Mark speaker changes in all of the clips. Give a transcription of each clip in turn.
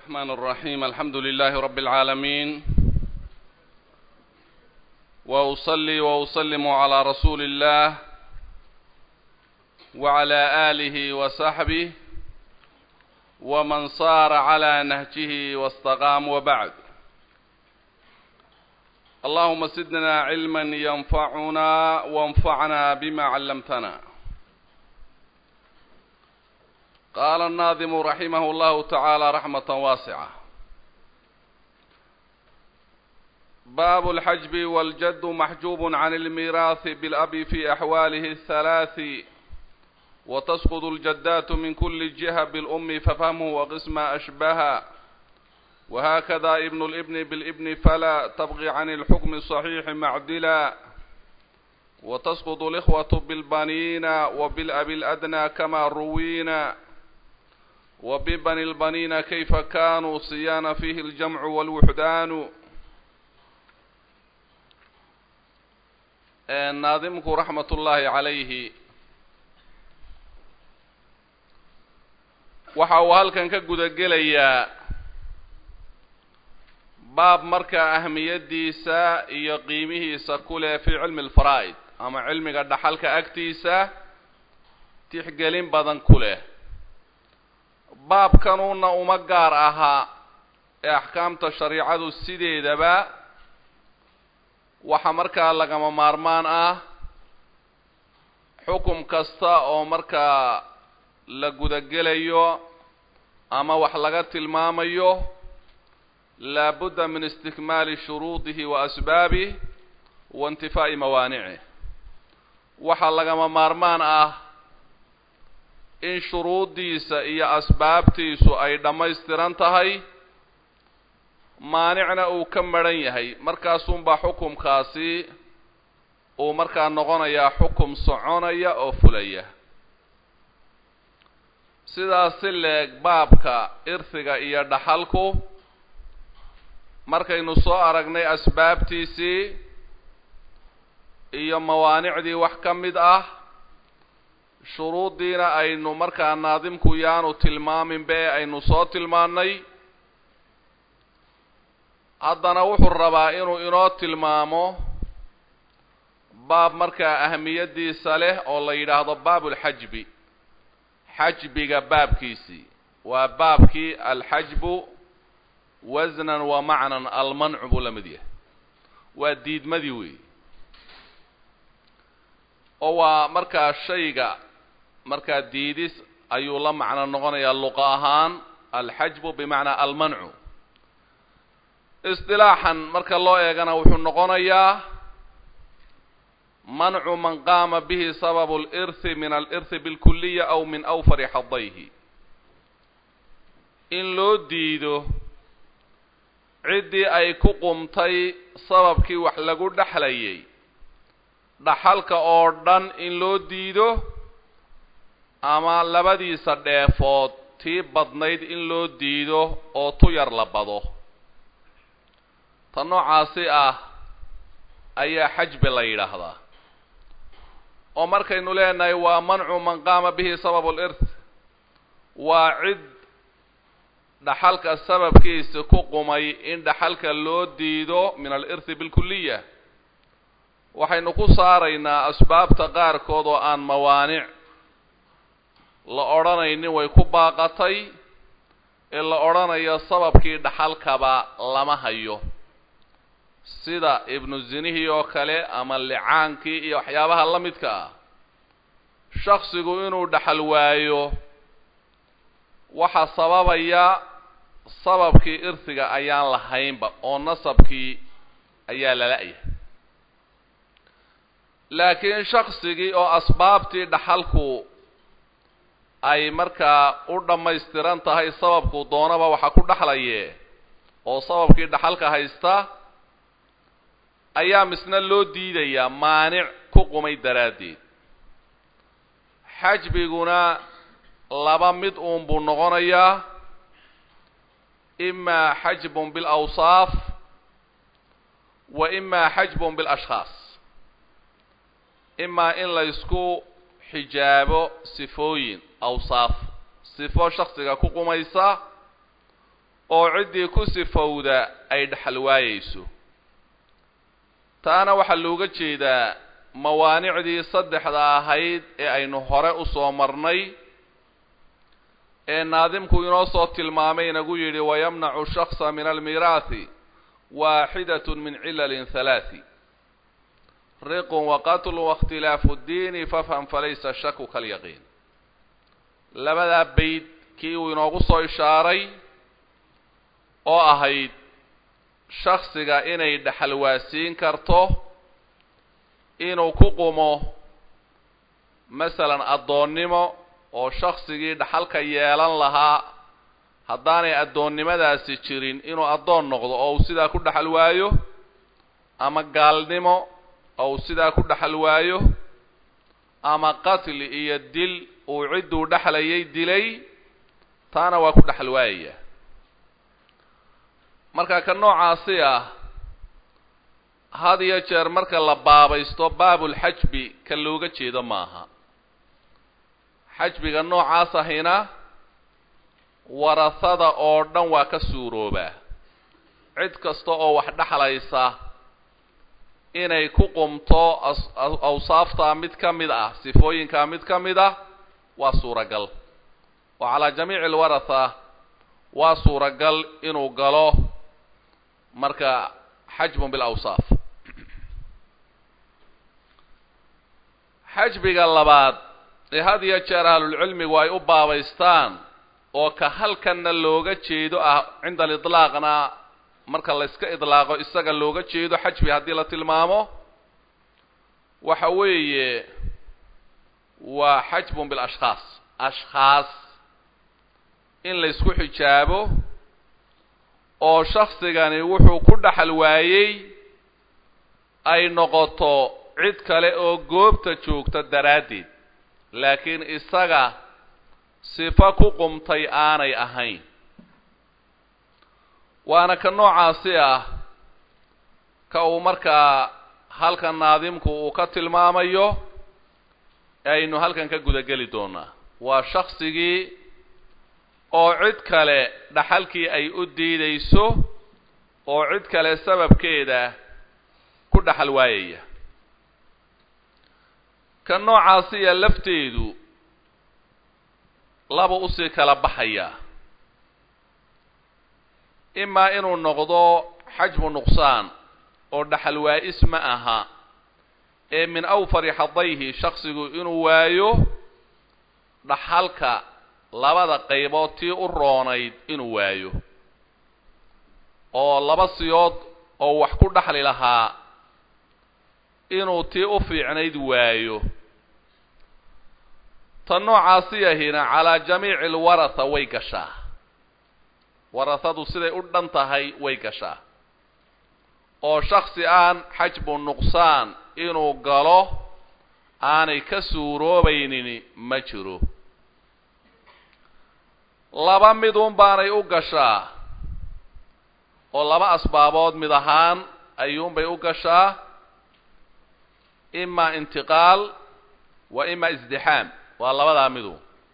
Speaker 1: الرحمن الرحيم الحمد لله رب العالمين وأصلي وأسلم على رسول الله وعلى آله وصحبه ومن صار على نهجه واستقام وبعد اللهم زدنا علما ينفعنا وانفعنا بما علمتنا قال الناظم رحمه الله تعالى رحمة واسعة باب الحجب والجد محجوب عن الميراث بالأب في أحواله الثلاث وتسقط الجدات من كل جهة بالأم ففهمه وقسم أشبها وهكذا ابن الابن بالابن فلا تبغي عن الحكم الصحيح معدلا وتسقط الإخوة بالبنين وبالأب الأدنى كما روينا وببني البنين كيف كانوا صيان فيه الجمع والوحدان ناظمك رحمة الله عليه waxa uu halkan ka guda gelayaa baab markaa ahmiyadiisa iyo qiimihiisa ku leh fii cilmi alfaraa'id ama cilmiga dhaxalka agtiisa tixgelin badan ku leh baabkanuuna uma gaar ahaa ee axkaamta shariicadu sideedaba waxa markaa lagama maarmaan ah xukum kasta oo markaa la gudagelayo ama wax laga tilmaamayo laabudda min istikmaali shuruudihi wa asbaabih wa intifaa'i mawaanicih waxaa lagama maarmaan ah in shuruuddiisa iyo asbaabtiisu ay dhammaystiran tahay maanicna uu ka madhan yahay markaasunbaa xukumkaasi uu markaa noqonayaa xukum soconaya oo fulaya sidaas si leeg baabka irhiga iyo dhaxalku markaynu soo aragnay asbaabtiisii iyo mawaanicdii wax ka mid ah shuruuddiina aynu markaa naadimku yaanu tilmaaminba ee aynu soo tilmaannay haddana wuxuu rabaa inuu inoo tilmaamo baab markaa ahamiyaddiisa leh oo la yidhaahdo baabulxajbi xajbiga baabkiisii waa baabkii alxajbu wasnan wa macnan almancu buu la mid yahay waa diidmadii weey oo waa markaa shayga markaa diidis ayuu la macno noqonayaa luqa ahaan alxajbu bimacnaa almancu isdilaaxan marka loo eegana wuxuu noqonayaa mancu man qaama bihi sababu alirhi min alirhi bilkuliya aw min awfari xadayhi in loo diido ciddii ay ku qumtay sababkii wax lagu dhexlayay dhaxalka oo dhan in loo diido ama labadiisa dheefood tii badnayd in loo diido oo tu yar la bado ta noocaasi ah ayaa xajbi la yidhaahdaa oo markaynu leenahay waa mancu man qaama bihi sababu alirth waa cid dhaxalka sababkiisa ku qumay in dhaxalka loo diido min alirthi bilkuliya waxaynu ku saaraynaa asbaabta qaarkood oo aan mawaanic la odhanaynin way ku baaqatay ee la odhanayo sababkii dhaxalkaba lama hayo sida ibnu zinihii oo kale ama licaankii iyo waxyaabaha la midka ah shaksigu inuu dhaxal waayo waxaa sababaya sababkii irhiga ayaan lahaynba oo nasabkii ayaa lala-yahay laakiin shaksigii oo asbaabtii dhaxalku ay markaa u dhammaystiran tahay sababku doonaba waxa ku dhexlaye oo sababkii dhaxalka haysta ayaa misna loo diidayaa maanic ku qumay daraaddeed xajbiguna laba mid uun buu noqonayaa imaa xajbun bilawsaaf wa imaa xajbun bilashkhaas imaa in la ysku xijaabo sifooyin awsaaf sifo shaksiga ku qumaysa oo ciddii ku sifowda ay dhexal waayeyso taana waxaa looga jeedaa mawaanicdii saddexda ahayd ee aynu hore u soo marnay ee naadimku inoo soo tilmaamay inagu yidhi wayamnacu shaksa min almiiraathi waaxidat min cilalin halaathi riqun waqatlu waاkhtilaafu اddiini fafham falaysa shaku kalyaqiin labadaa bayd kii uu inoogu soo ishaaray oo ahayd shaksiga inay dhexal waasiin karto inuu ku qumo masalan addoonnimo oo shaksigii dhaxalka yeelan lahaa haddaanay addoonnimadaasi jirin inuu addoon noqdo oo uu sidaa ku dhexal waayo ama gaalnimo oo uu sidaa ku dhexal waayo ama qatli iyo dil uu cidduu dhexlayay dilay taana waa ku dhexal waayaya marka ka noocaasi ah had iyo jeer marka la baabaysto baabulxajbi ka looga jeedo maaha xajbiga noocaas ahina warasada oo dhan waa ka suuroobaa cid kasta oo wax dhexlaysa inay ku qumto awsaaftaa mid ka mid ah sifooyinkaa mid ka mid ah waa suuragal oo calaa jamiici alwaratha waa suuragal inuu galo marka xajbun bilawsaaf xajbiga labaad ee had iyo jeer ahlulcilmigu ay u baabaystaan oo ka halkanna looga jeedo ah cinda aliطlaaqna marka la yska idlaaqo isaga looga jeedo xajbi haddii la tilmaamo waxa weeye waa xajbun bilashkhaas ashkhaas in la ysku xijaabo oo shaksigani wuxuu ku dhexal waayey ay noqoto cid kale oo goobta joogta daraaddeed laakiin isaga sifo ku qumtay aanay ahayn waana ka noocaasi ah ka uu markaa halkan naadimku uu ka tilmaamayo aynu halkan ka gudageli doonaa waa shaksigii oo cid kale dhaxalkii ay u diidayso oo cid kale sababkeeda ku dhaxal waayaya ka noocaasiya lafteedu laba usii kala baxaya imaa inuu noqdo xajmu nuqsaan oo dhaxal waa-is ma aha ee min awfari xadayhi shaksigu inuu waayo dhaxalka labada qaybood tii u roonayd inuu waayo oo laba siyood oo wax ku dhaxli lahaa inuu tii u fiicnayd waayo ta noocaasi yahina calaa jamiici alwaratha way gashaa warahadu siday u dhan tahay way gashaa oo shaksi aan xajbu nuqsaan inuu galo aanay ka suuroobaynin ma jiro laba midun baanay u gashaa oo laba asbaabood mid ahaan ayuunbay u gashaa ima intiqaal wa ima isdixaam waa labadaa midu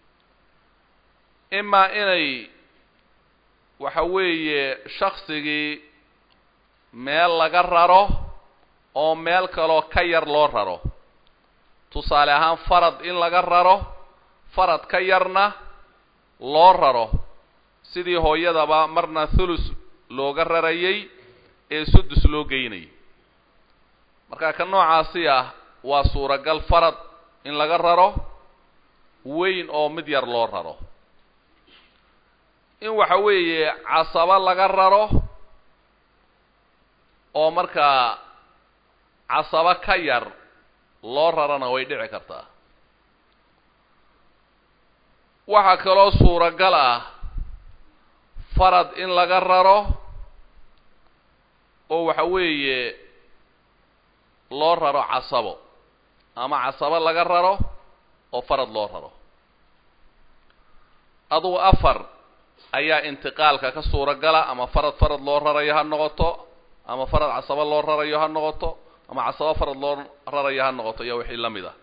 Speaker 1: imaa inay waxa weeye shaksigii meel laga raro oo meel kaloo ka yar loo raro tusaale ahaan farad in laga raro farad ka yarna loo raro sidii hooyadaba marna thulus looga rarayay ee sudus loo geynayay marka ka noocaasi ah waa suuragal farad in laga raro weyn oo mid yar loo raro in waxa weeye casabo laga raro oo markaa casabo ka yar loo rarana way dhici kartaa waxaa kaloo suuragal ah farad in laga raro oo waxa weeye loo raro casabo ama casabo laga raro oo farad loo raro adugu afar ayaa intiqaalka ka suuragala ama farad farad loo rarayo ha noqoto ama farad casabo loo rarayo ha noqoto ama casabo farad loo rarayo ha noqoto iyo wixii la mid a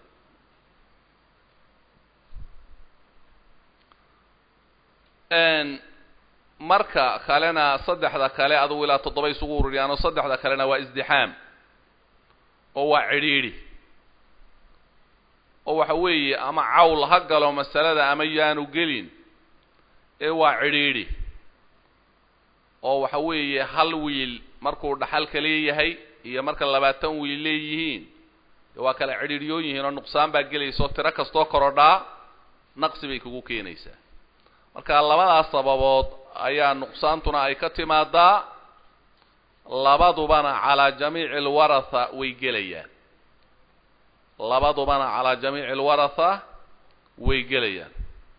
Speaker 1: marka kalena saddexda kale adugu ilaa toddoba isugu ururiyaan oo saddexda kalena waa isdixaam oo waa cidhiidhi oo waxa weeye ama cawl ha galo masalada ama yaanu gelin ee waa cidhiidhi oo waxa weeye hal wiil markuu dhaxalka leeyahay iyo marka labaatan wiil leeyihiin de waa kala cidhiidhyoon yihiin oo nuqsaan baa gelaysa oo tiro kastoo korodhaa naqsi bay kugu keenaysaa marka labadaas sababood ayaa nuqsaantuna ay ka timaadaa labadubana calaa jamiici alwaratha way gelayaan labadubana calaa jamiici alwaratha way gelayaan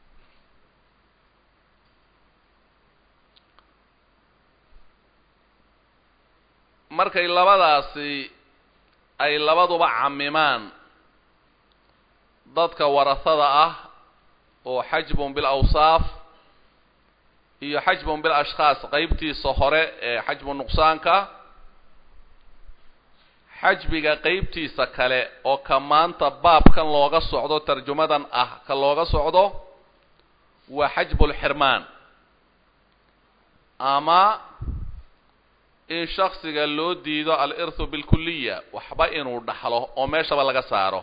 Speaker 1: markay labadaasi ay labaduba camimaan dadka warahada ah oo xajbun bilawsaaf iyo xajbun bil ashkhaas qeybtiisa hore ee xajbu nuqsaanka xajbiga qeybtiisa kale oo ka maanta baabkan looga socdo tarjumadan ah ka looga socdo waa xajbulxirmaan ama in shaksiga loo diido al-irthu bilkuliya waxba inuu dhaxlo oo meeshaba laga saaro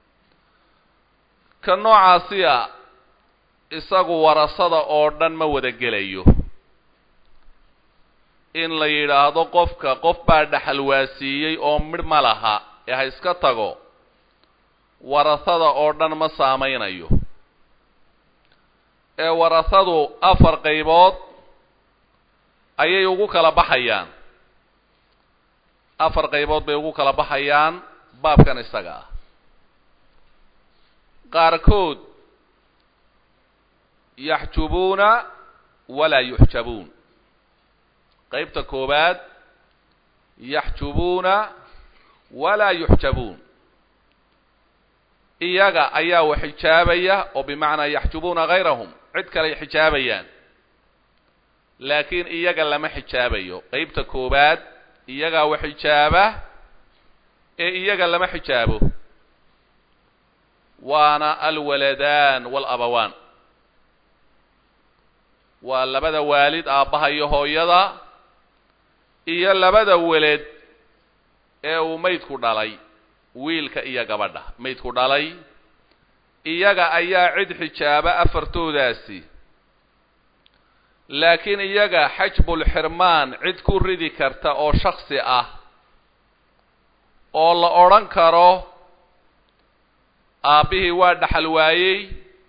Speaker 1: ka noocaasiya isagu warasada oo dhan ma wada gelayo in la yidhaahdo qofka qof baa dhaxal waasiiyey oo midh ma laha ee ha iska tago warasada oo dhan ma saamaynayo ee warasadu afar qaybood ayay ugu kala baxayaan afar qaybood bay ugu kala baxayaan baabkan isaga ah qaarkood yaxjubuuna walaa yuxjabuun qaybta koowaad yaxjubuuna walaa yuxjabuun iyaga ayaa wax xijaabaya oo bimacnaa yaxjubuuna gayrahum cid kaley xijaabayaan laakiin iyaga lama xijaabayo qeybta koowaad iyagaa wax xijaaba ee iyaga lama xijaabo waana alwaladaan waalabawaan waa labada waalid aabbaha iyo hooyada iyo labada weled ee uu maydku dhalay wiilka iyo gabadha maydku dhalay iyaga ayaa cid xijaaba afartoodaasi laakiin iyaga xajbulxirmaan cid ku ridi karta oo shaksi ah oo la odhan karo aabbihii waa dhaxal waayey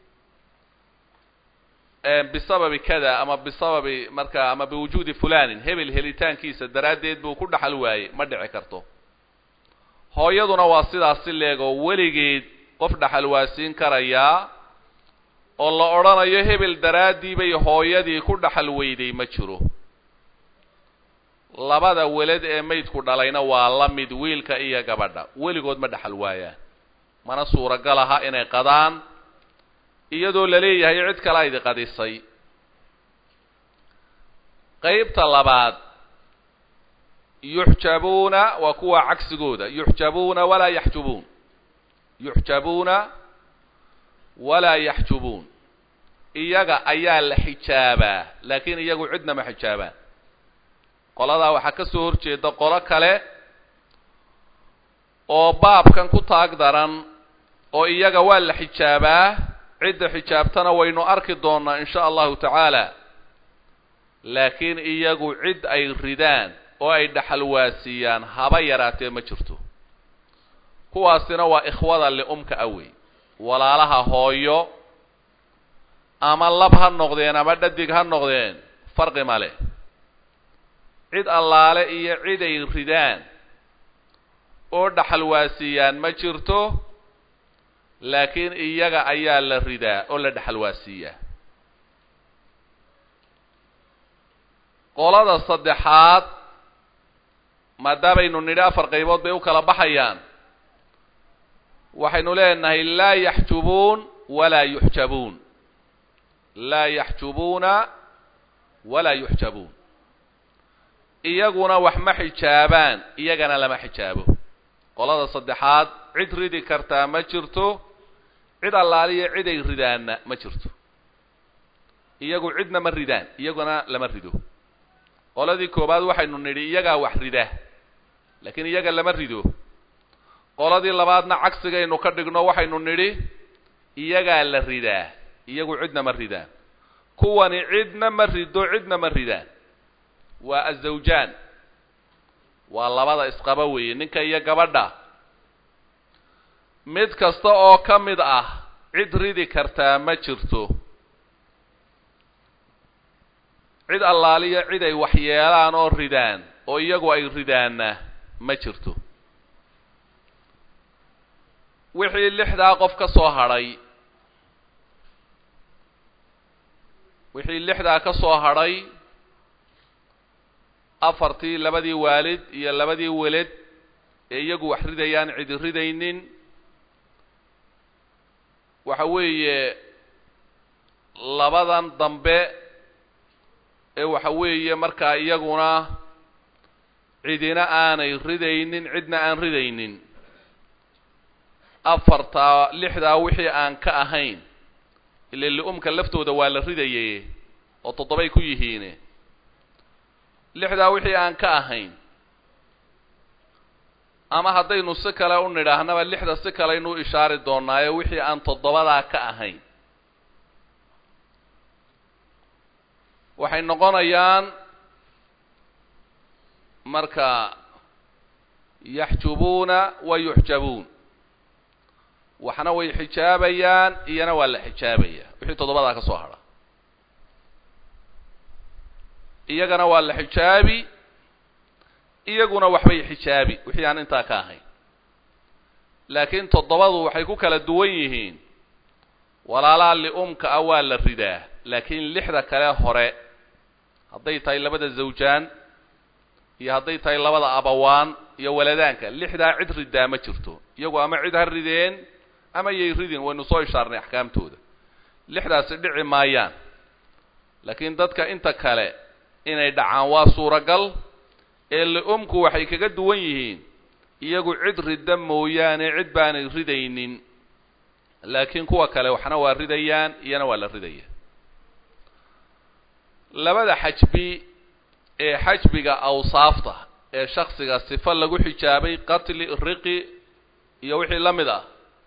Speaker 1: bisababi kada ama bisababi marka ama biwujuudi fulanin hebel helitaankiisa daraaddeed buu ku dhaxal waayey ma dhici karto hooyaduna waa sidaas si leegoo weligeed qof dhaxal waasiin karayaa oo la odhanayo hebel daraaddii bay hooyadii ku dhaxal weyday ma jiro labada welad ee maydku dhalayna waa la mid wiilka iyo gabadha weligood ma dhaxal waayaan mana suuragal aha inay qadaan iyadoo la leeyahay cid kale idi qadisay qeybta labaad yuxjabuuna waa kuwa cagsigooda yuxjabuuna walaa yaxjubuun yuxjabuuna walaa yaxjubuun iyaga ayaa la xijaabaa laakiin iyagu cidna ma xijaabaan qoladaa waxaa ka soo horjeeda qolo kale oo baabkan ku taag daran oo iyaga waa la xijaabaa cidda xijaabtana waynu arki doonaa in sha allahu tacaala laakiin iyagu cid ay ridaan oo ay dhaxal waasiiyaan haba yaraatee ma jirto kuwaasina waa ikhwada liumka awey walaalaha hooyo ama lab ha noqdeen ama dhadig ha noqdeen farqi ma leh cid allaale iyo cid ay ridaan oo dhaxal waasiiyaan ma jirto laakiin iyaga ayaa la ridaa oo la dhexal waasiiyaa qolada saddexaad maadaamaynu nidhi afar qaybood bay u kala baxayaan waxaynu leenahay laa yaxjubuun walaa yuxjabuun laa yaxjubuuna walaa yuxjabuun iyaguna wax ma xijaabaan iyagana lama xijaabo qolada saddexaad cid ridi kartaa ma jirto cid allaaliya cid ay ridaanna ma jirto iyagu cidna ma ridaan iyaguna lama rido qoladii koowaad waxaynu nidhi iyagaa wax rida laakiin iyaga lama rido qoladii labaadna cagsigaynu ka dhigno waxaynu nidhi iyagaa la ridaa iyagu cidna ma ridaan kuwani cidna ma rido cidna ma ridaan waa azawjaan waa labada isqaba weeye ninka iyo gabadha mid kasta oo ka mid ah cid ridi kartaa ma jirto cid allaaliya cid ay waxyeelaan oo ridaan oo iyagu ay ridaanna ma jirto wixii lixdaa qof ka soo hadhay wixii lixdaa ka soo hadhay afartii labadii waalid iyo labadii weled ee iyagu wax ridayaan cidi ridaynin waxa weeye labadan dambe ee waxa weeye markaa iyaguna cidina aanay ridaynin cidna aan ridaynin afartaa lixdaa wixii aan ka ahayn ile li-umka laftooda waa la ridaye oo toddobay ku yihiine lixdaa wixii aan ka ahayn ama haddaynu si kale u nidhaahnaba lixda si kaleaynu ishaari doonaayo wixii aan toddobadaa ka ahayn waxay noqonayaan marka yaxjubuuna wa yuxjabuun waxna way xijaabayaan iyana waa la xijaabaya wixii toddobadaa ka soo hadha iyagana waa la xijaabi iyaguna waxbay xijaabi wixii aan intaa ka ahayn laakiin toddobadu waxay ku kala duwan yihiin walaalaha li-umka ah waa la ridaa laakiin lixda kale hore hadday tahay labada zawjaan iyo hadday tahay labada abawaan iyo waladaanka lixdaa cid ridaa ma jirto iyagu ama cid ha rideen ama yay ridin waynu soo ishaarnay axkaamtooda lixdaasi dhici maayaan laakiin dadka inta kale inay dhacaan waa suuragal ee li-umku waxay kaga duwan yihiin iyagu cid ridda mooyaane cid baanay ridaynin laakiin kuwa kale waxna waa ridayaan iyana waa la ridaya labada xajbi ee xajbiga awsaafta ee shaksiga sifo lagu xijaabay qatli riqi iyo wixii la mid ah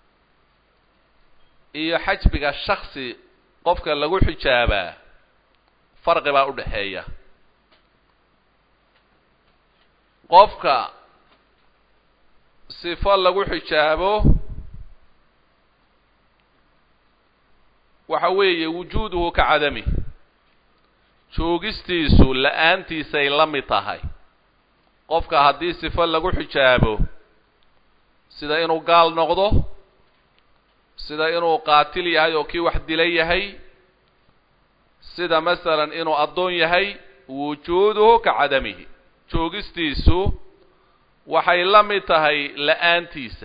Speaker 1: iyo xajbiga shaksi qofka lagu xijaabaa farqi baa u dhexeeya qofka sifo lagu xijaabo waxa weeye wujuuduhu ka cadami joogistiisu la-aantiisay la mid tahay qofka haddii sifo lagu xijaabo sida inuu gaal noqdo sida inuu qaatil yahay oo kii wax dila yahay sida masalan inuu addoon yahay wujuuduhu ka cadamihi joogistiisu waxay la mid tahay la-aantiisa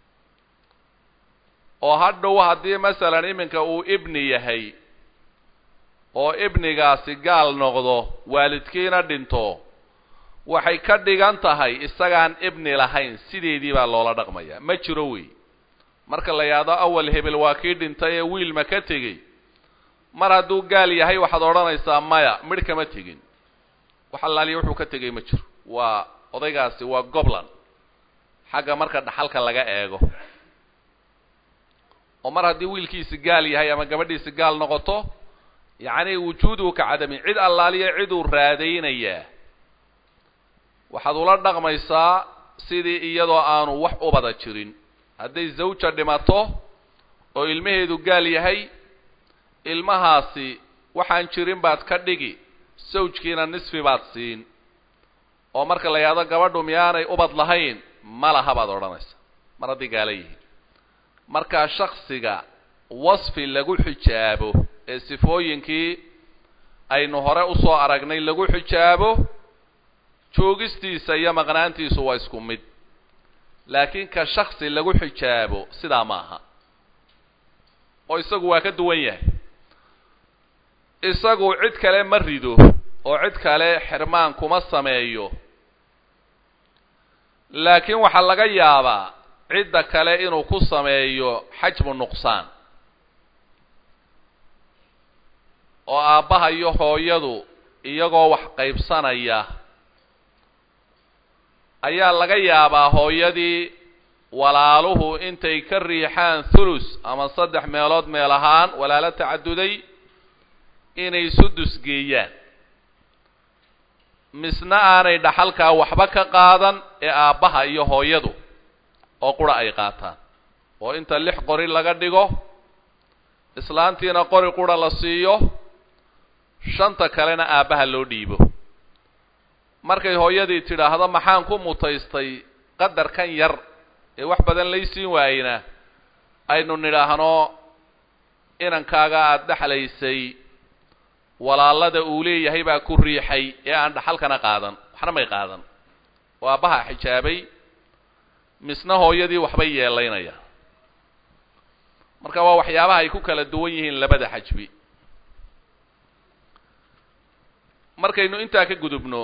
Speaker 1: oo hadhow haddii masalan iminka uu ibni yahay oo ibnigaasi gaal noqdo waalidkiina dhinto waxay ka dhigan tahay isagaan ibni lahayn sideedii baa loola dhaqmaya ma jiro wey marka la yidhaahdo awal hebel waa kii dhintay ee wiilma ka tegey mar hadduu gaal yahay waxaad odhanaysaa maya midh kama tegin wax allaaliya wuxuu ka tegay ma jiro waa odaygaasi waa goblan xagga marka dhaxalka laga eego oo mar haddii wiilkiisi gaal yahay ama gabadhiisi gaal noqoto yacni wujuuduhu ka cadami cid allaaliya ciduu raadaynayaa waxaad ula dhaqmaysaa sidii iyadoo aanu wax ubada jirin hadday zawja dhimato oo ilmaheedu gaal yahay ilmahaasi waxaan jirin baad ka dhigi sawjkiina nisfi baad siin oo marka la yidhahdo gabadhu miyaanay ubad lahayn ma laha baad odhanaysa mar haddii gaala yihiin markaa shaksiga wasfi lagu xijaabo ee sifooyinkii aynu hore usoo aragnay lagu xijaabo joogistiisa iyo maqnaantiisu waa isku mid laakiin ka shaksi lagu xijaabo sidaa ma aha oo isagu waa ka duwan yahay isagu cid kale ma rido oo cid kale xirmaan kuma sameeyo laakiin waxaa laga yaabaa cidda kale inuu ku sameeyo xajmu nuqsaan oo aabbaha iyo hooyadu iyagoo wax qaybsanaya ayaa laga yaabaa hooyadii walaaluhu intay ka riixaan thulus ama saddex meelood meel ahaan walaalo tacaduday inay sudus geeyaan misna aanay dhaxalkaa waxba ka qaadan ee aabbaha iyo hooyadu oo qura ay qaataan oo inta lix qori laga dhigo islaantiina qori qura la siiyo shanta kalena aabbaha loo dhiibo markay hooyadii tidhaahdo maxaan ku mutaystay qadarkan yar ee wax badan laysiin waayena aynu nidhaahno inankaaga aada dhexlaysay walaalada uu leeyahay baa ku riixay ee aan dhaxalkana qaadan waxna may qaadan oo aabbaha xijaabay misna hooyadii waxbay yeelaynaya marka waa waxyaabaha ay ku kala duwan yihiin labada xajbi markaynu intaa ka gudubno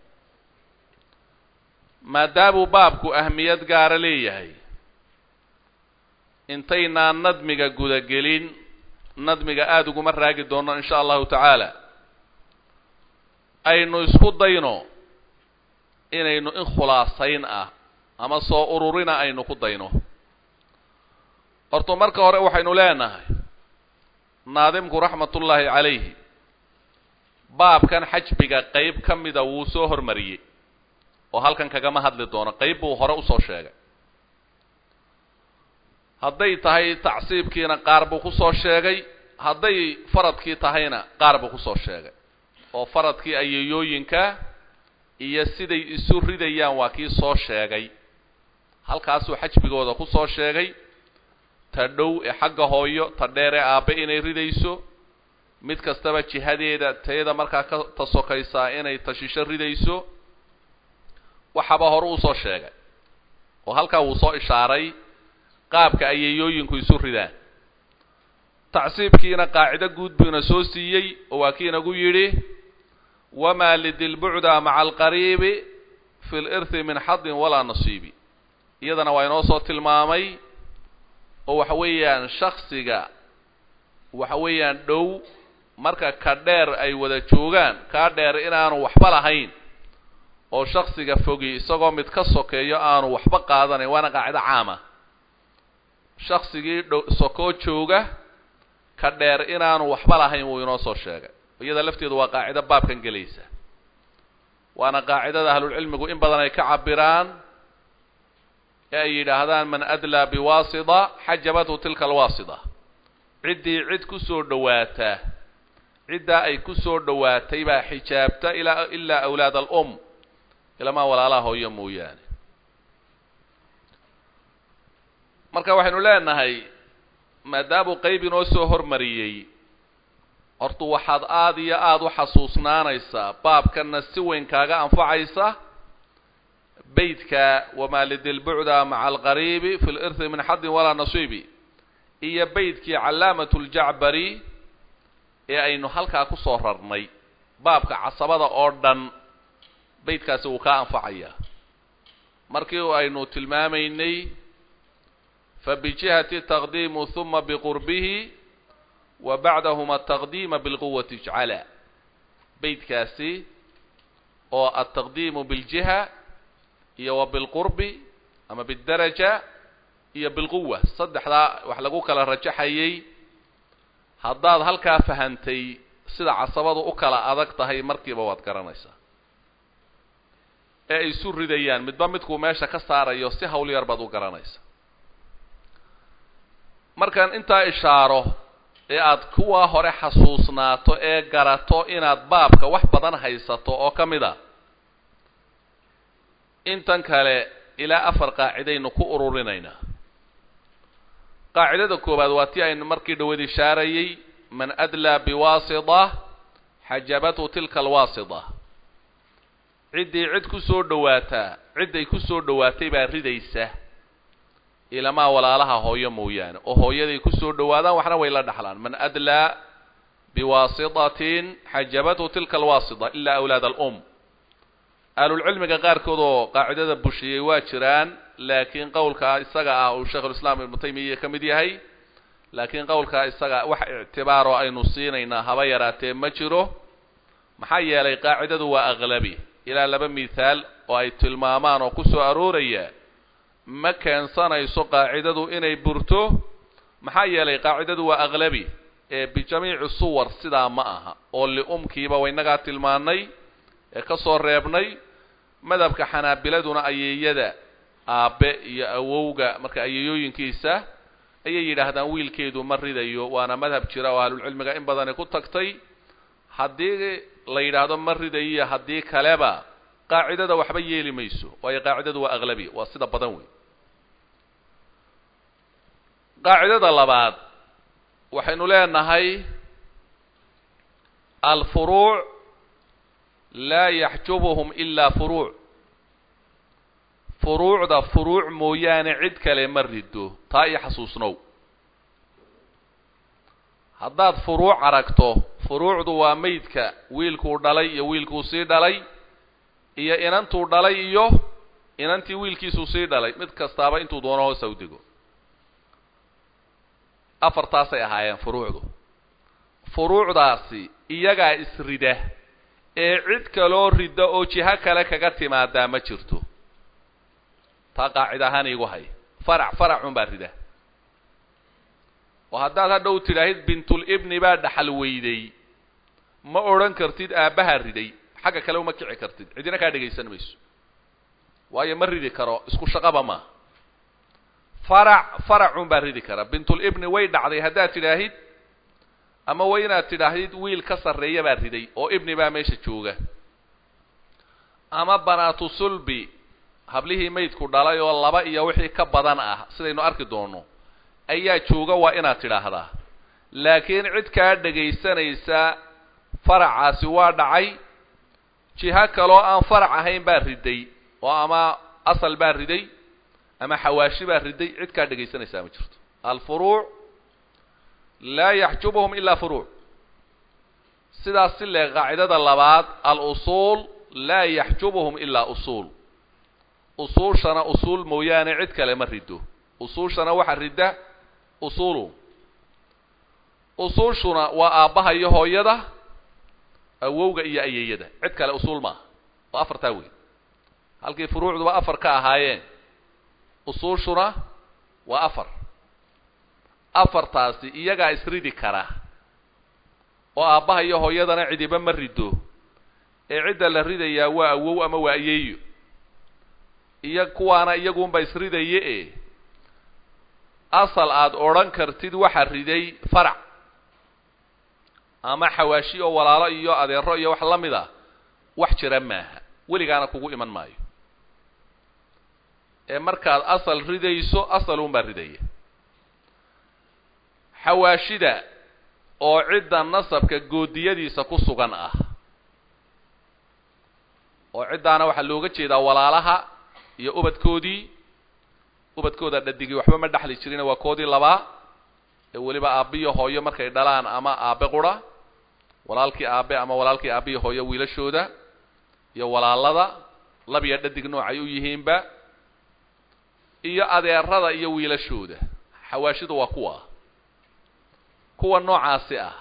Speaker 1: maadaamuu baabku ahmiyad gaara leeyahay intaynaan nadmiga gudagelin nadmiga aada uguma raagi doono in sha allahu tacaala aynu isku dayno inaynu in khulaasayn ah ama soo ururina aynu ku dayno horta marka hore waxaynu leenahay naadimku raxmatullaahi calayhi baabkan xajbiga qeyb ka mida wuu soo hormariyey oo halkan kagama hadli doono qeyb buu hore usoo sheegay hadday tahay tacsiibkiina qaar buu kusoo sheegay hadday faradkii tahayna qaar buu kusoo sheegay oo faradkii ayeeyooyinka iyo siday isu ridayaan waa kii soo sheegay halkaasuu xajbigooda kusoo sheegay ta dhow ee xagga hooyo ta dheer ee aabbe inay ridayso mid kastaba jihadeeda tayada markaa ka tasokaysaa inay tashisho ridayso waxaba hore uu soo sheegay oo halkaa wuu soo ishaaray qaabka ayeeyooyinku isu ridaan tacsiibkiina qaacido guud buuna soo siiyey oo waa kii inagu yidhi wamaa lidilbucda maca alqariibi fi lirthi min xadin walaa nasiibi iyadana waa inoo soo tilmaamay oo waxa weeyaan shaksiga waxa weeyaan dhow marka ka dheer ay wada joogaan kaa dheer inaanu waxba lahayn oo shaksiga fogi isagoo mid ka sokeeyo aanu waxba qaadanayn waana qaacido caama shaksigii dhow sokoo jooga ka dheer inaanu waxba lahayn wuu inoo soo sheegay iyada lafteedu waa qaacido baabkan gelaysa waana qaacidada ahlulcilmigu in badan ay ka cabiraan ee ay yidhaahdaan man adlaa biwaasida xajabathu tilka alwaasida ciddii cid ku soo dhowaataa ciddaa ay ku soo dhowaatay baa xijaabta ilaa ilaa awlaad alum ilamaa walaalaha hooyo mooyaane marka waxaynu leenahay maadaamuu qeyb inoo soo hormariyey horta waxaad aada iyo aada u xasuusnaanaysaa baabkanna si weyn kaaga anfacaysa beytka wamaa lidilbucda maca alqariibi fi lirthi min xadin walaa nasiibi iyo beytkii callaamat ljacbari ee aynu halkaa kusoo rarnay baabka casabada oo dhan beytkaasi wuu kaa anfacayaa markii aynu tilmaamaynay fabijihati taqdiimu huma biqurbihi wa bacdahuma ataqdiima bilquwati ijcala beytkaasi oo altaqdiimu biljiha iyo wa bilqurbi ama bildaraja iyo bilquwa saddexdaa wax lagu kala rajaxayay haddaad halkaa fahantay sida casabadu u kala adag tahay markiiba waad garanaysaa ee ay isu ridayaan midba midkuu meesha ka saarayo si hawl yar baad u garanaysa markaan intaa ishaaro ee aad kuwa hore xasuusnaato ee garato inaad baabka wax badan haysato oo ka mid a intan kale ilaa afar qaacidaynu ku ururinaynaa qaacidada koowaad waa tii aynu markii dhawaed ishaarayey man adlaa biwaasida xajabathu tilka alwaasida ciddii cid ku soo dhowaataa cidday ku soo dhowaatay baa ridaysa ilamaa walaalaha hooyo mooyaane oo hooyaday ku soo dhowaadaan waxna way la dhaxlaan man adlaa biwaasitatin xajabathu tilka alwaasida ilaa awlaad alum ahlulcilmiga qaarkood oo qaacidada bushiyey waa jiraan laakiin qowlka isaga ah uu sheikhulislaam ibnu taymiya ka mid yahay laakiin qowlkaa isaga wax ictibaaroo aynu siinaynaa haba yaraatee ma jiro maxaa yeelay qaacidadu waa aqlabi ilaa laba mithaal oo ay tilmaamaan oo ku soo arooraya ma keensanayso qaacidadu inay burto maxaa yeelay qaacidadu waa aqlabi ee bijamiici suwar sidaa ma aha oo liumkiiba waynagaa tilmaanay ee ka soo reebnay madhabka xanaabiladuna ayeeyada aabbe iyo awowga marka ayeeyooyinkiisa ayay yidhaahdaan wiilkeedu ma ridayo waana madhab jira oo ahlulcilmiga in badani ku tagtay haddii la yidhaahdo ma ridayo haddii kaleba qaacidada waxba yeeli mayso waayo qaacidadu waa aqlabi waa sida badan wey qaacidada labaad waxaynu leenahay alfuruuc laa yaxjubuhum ilaa furuuc furuucda furuuc mooyaane cid kale ma rido taa iyo xasuusnow haddaad furuuc aragto furuucdu waa meydka wiilkuu dhalay iyo wiilkuu sii dhalay iyo inantuu dhalay iyo inantii wiilkiisuu sii dhalay mid kastaaba intuu doono hoosa u dego afartaasay ahaayeen furuucdu furuucdaasi iyagaa isrida ee cid kaloo rida oo jiho kale kaga timaadaa ma jirto taa qaacid ahaan iigu hay farac faracun baa rida oo haddaad hadhow tidhaahid bintul ibni baa dhaxal weyday ma odhan kartid aabbahaa riday xagga kale uma kici kartid cidina kaa dhegaysan mayso waayo ma ridi karo isku shaqaba maaha farac faracun baa ridi kara bintul ibni way dhacday haddaad tidhaahid ama way inaad tidhaahdid wiil ka sarreeya baa riday oo ibni baa meesha jooga ama banaatu sulbi hablihii maydku dhalay oo laba iyo wixii ka badan ah sidaynu arki doono ayaa jooga waa inaad tidhaahdaa laakiin cid kaa dhegaysanaysa faracaasi waa dhacay jiho kaloo aan farac ahayn baa riday oo ama asal baa riday ama xawaashi baa riday cid kaa dhegaysanaysaa ma jirto alfuruuc laa yaxjubuhum ilaa furuuc sidaas si lee qaacidada labaad al-usuul laa yaxjubuhum ilaa usuul usuushana usuul mooyaane cid kale ma rido usuushana waxa ridda usuulu usuushuna waa aabbaha iyo hooyada awowga iyo ayeeyada cid kale usuul maaha waa afartaa wey halkii furuucduba afar ka ahaayeen usuushuna waa afar afartaasi iyagaa isridi kara oo aabbaha iyo hooyadana cidiba ma rido ee cidda la ridayaa waa awow ama waa ayeeyo iyo kuwaana iyagunba isridaye e asal aada odhan kartid waxa riday farac ama xawaashi oo walaalo iyo adeero iyo wax la mid a wax jira maaha weligaana kugu iman maayo ee markaad asal ridayso asalunbaa ridaya xawaashida oo cidda nasabka goodiyadiisa ku sugan ah oo ciddaana waxaa looga jeedaa walaalaha iyo ubadkoodii ubadkooda dhadigii waxba ma dhexli jirina waa koodii labaa ee weliba aabbiyo hooyo markay dhalaan ama aabe qura walaalkii aabe ama walaalkii aabbiyo hooyo wiilashooda iyo walaalada labiya dhadig noocay u yihiinba iyo adeerada iyo wiilashooda xawaashidu waa kuwa kuwa noocaasi ah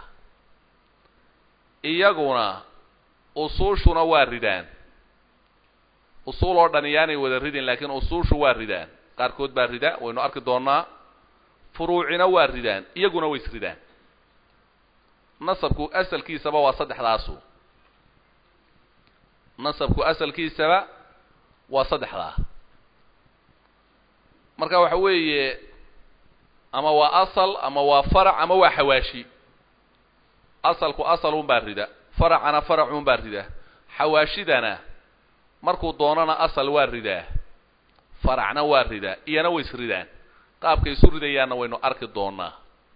Speaker 1: iyaguna usuushuna waa ridaan usuul oo dhan iyaanay wada ridin laakiin usuushu waa ridaan qaarkood baa rida waynu arki doonaa furuucina waa ridaan iyaguna way isridaan nasabku asalkiisaba waa saddexdaasu nasabku asalkiisaba waa saddexdaa marka waxa weeye ama waa asal ama waa farac ama waa xawaashi asalku asalun baa rida faracana faracun baa rida xawaashidana markuu doonana asal waa ridaa faracna waa ridaa iyana way isridaan qaabkay isu ridayaanna waynu arki doonaa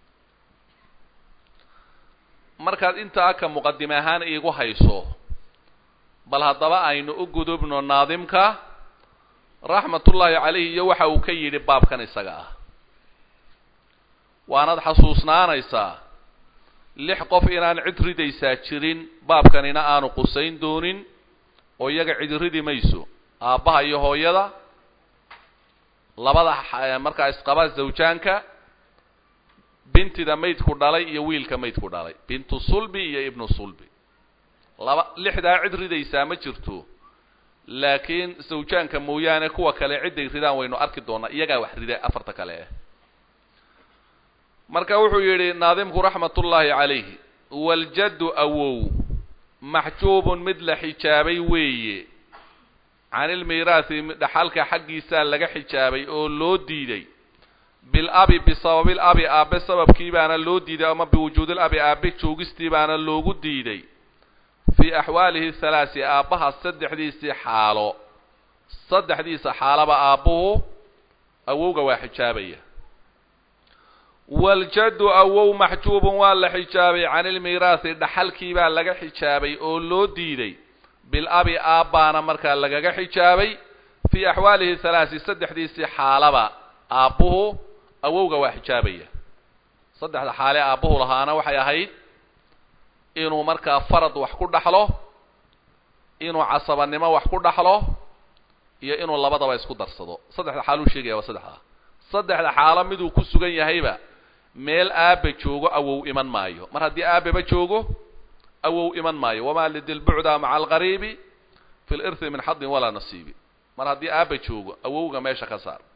Speaker 1: markaad intaa ka muqadime ahaan iigu hayso bal haddaba aynu u gudubno naadimka raxmatullaahi calayhi iyo waxa uu ka yidhi baabkan isaga ah waanaad xasuusnaanaysaa lix qof inaan cid ridaysaa jirin baabkanina aanu qusayn doonin oo iyaga cid ridi mayso aabbaha iyo hooyada labada markaa isqaba zawjaanka bintida maydku dhalay iyo wiilka maydku dhalay bintu sulbi iyo ibnu sulbi laba lixdaa cid ridaysaa ma jirto laakiin sawjaanka mooyaane kuwa kale cidday ridaan waynu arki doonaa iyagaa wax rida afarta kale ah marka wuxuu yidhi naadimku raxmatullaahi calayhi waljaddu awow maxjuubun mid la xijaabay weeye canilmiiraathi dhaxalka xaggiisaa laga xijaabay oo loo diiday bilabi bisababil abi aabe sababkii baana loo diiday ama biwujuudil abi aabe joogistii baana loogu diiday fii axwaalihi halaasi aabbaha saddexdiisii xaalo saddexdiisa xaalaba aabbuhu awowga waa xijaabaya waljaddu awow maxjuubun waa la xijaabay canilmiiraathi dhaxalkii baa laga xijaabay oo loo diiday bilabi aabbaana markaa lagaga xijaabay fii axwaalihi halaasi saddexdiisii xaalaba aabbuhu awowga waa xijaabaya saddexda xaale aabbuhu lahaana waxay ahayd inuu markaa farad wax ku dhaxlo inuu casabanimo wax ku dhaxlo iyo inuu labadaba isku darsado saddexda xaaluu sheegaya waa saddexdaa saddexda xaalo miduu ku sugan yahayba meel aabba joogo awow iman maayo mar haddii aababa joogo awow iman maayo wamaa lidilbucda maca alqariibi fi lirthi min xadin walaa nasiibi mar haddii aabba joogo awowga meesha ka saar